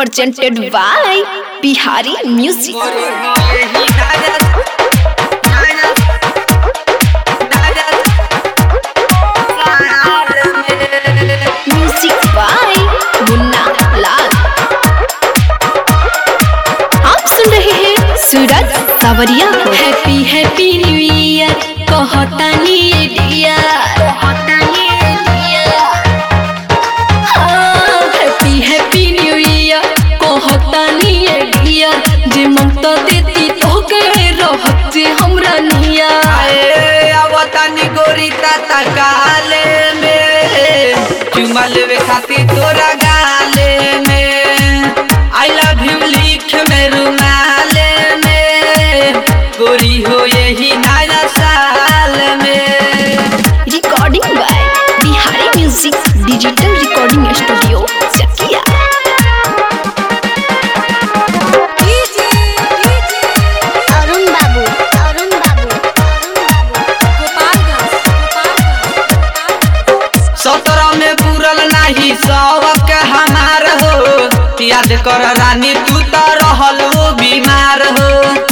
presented by Bihari Music. Music by मुन्ना लाल आप सुन रहे हैं सूरज सावरिया को हैप्पी हैप्पी न्यू ईयर कहतानी ये dear happy happy new year कहतानी ये डियर जे मंग तो देती तो के रहत जे हमरा नियर आए आवतानी गोरी ताता काले में चुमा लेवे खातिर तोरा गाले में आई लव यू लिख में रुमाले में गोरी हो यही नया साल में recording by Bihari music digital recording studio Chakia Arun Babu Arun बाबू सत्रह में पूरल नाही सबक हमार हो याद कर रानी तू तो रहल हो बीमार हो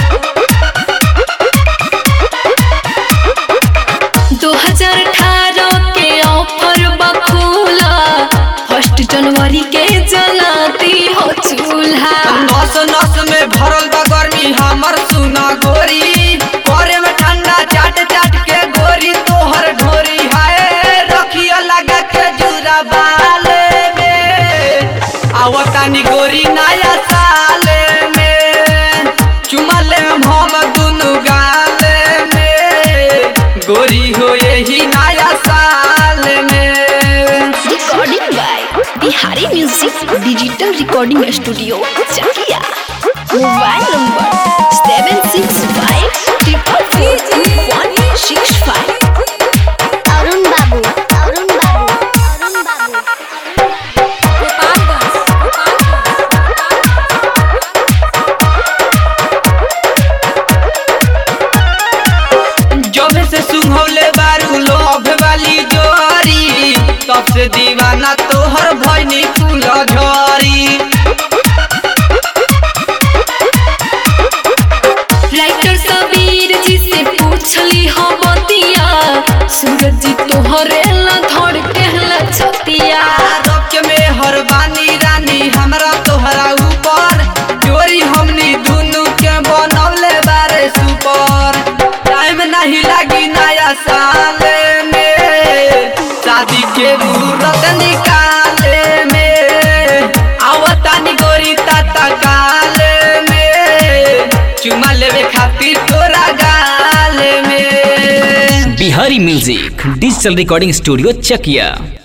2018 के ऑफर बखूला फर्स्ट जनवरी के जलाती हो चूल्हा नस नस में भरल बा गर्मी हमर सुना गोरी करे में ठंडा चाट चाट के गोरी तोहर ढोरी हाय रखिया लगा के जुरा बाले में आवतानी गोरी नया साले में चुमा ले हम दुनु गाले में गोरी हो यही नया साल में recording by Bihari music digital recording studio Chakia mobile number seven six five triple four one six five Arun Babu Arun Babu Arun बाबू जब से सुंघौले बारू लोभ वाली जोरी तब से दीवाना तोहर भैनी फूल झरी राइटर सबीर जी से पूछली हो बतिया सूरज जी तोहरे ला धड़ के ला छतिया रख में हर बानी रानी हमरा तोहरा ऊपर जोरी हमनी दुनु के बनौले बारे सुपर टाइम नहीं लगी नया साल में शादी के मुहूर्त निकाले में आवतानी गोरी ताता काले में चुमा लेवे खातिर तोरा गाल में Bihari music digital recording studio चकिया